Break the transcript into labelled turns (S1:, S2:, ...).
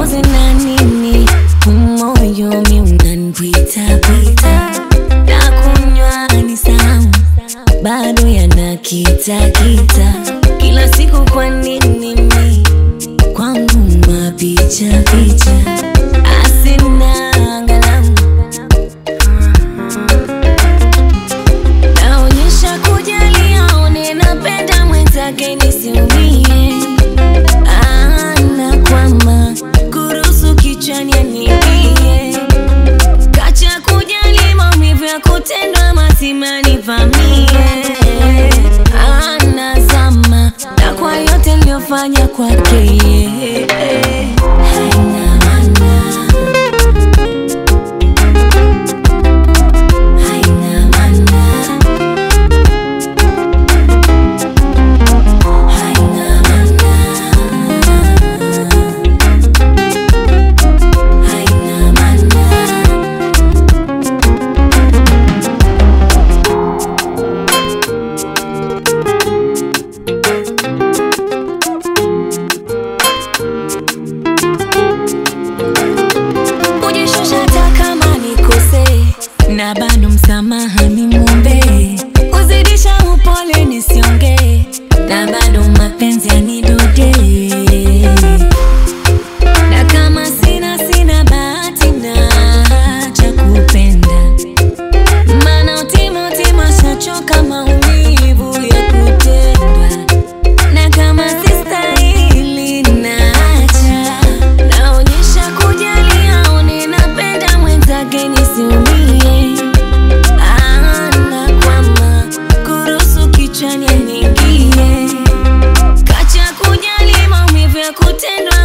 S1: nipoze na nini umoyo mi unanipitapita na kunywa ni sahau bado yanakitakita kila siku kwa nini mi kwangu mapicha picha asina angalau naonyesha kujali aone napenda mwenzake nisiumie ana kwama kuruhusu kichwani aniingie kacha kujali maumivu ya kutendwa mazima nivamie anazama na kwa yote niliyofanya kwake yeye. haina maana haina maana haina maana haina maana kujishusha hata kama nikose na bado msamaha nimwombe kuzidisha upole nisiongee na bado mapenzi yanidode na kama sina sina bahati na cha kupenda maana utima utima shachoka maumivu ya kutendwa na kama sistahili naacha naonyesha kujali aone napenda mwenzake nisiumie ana kwama kuruhusu kichwani aniingie kacha kujali maumivu ya kutendwa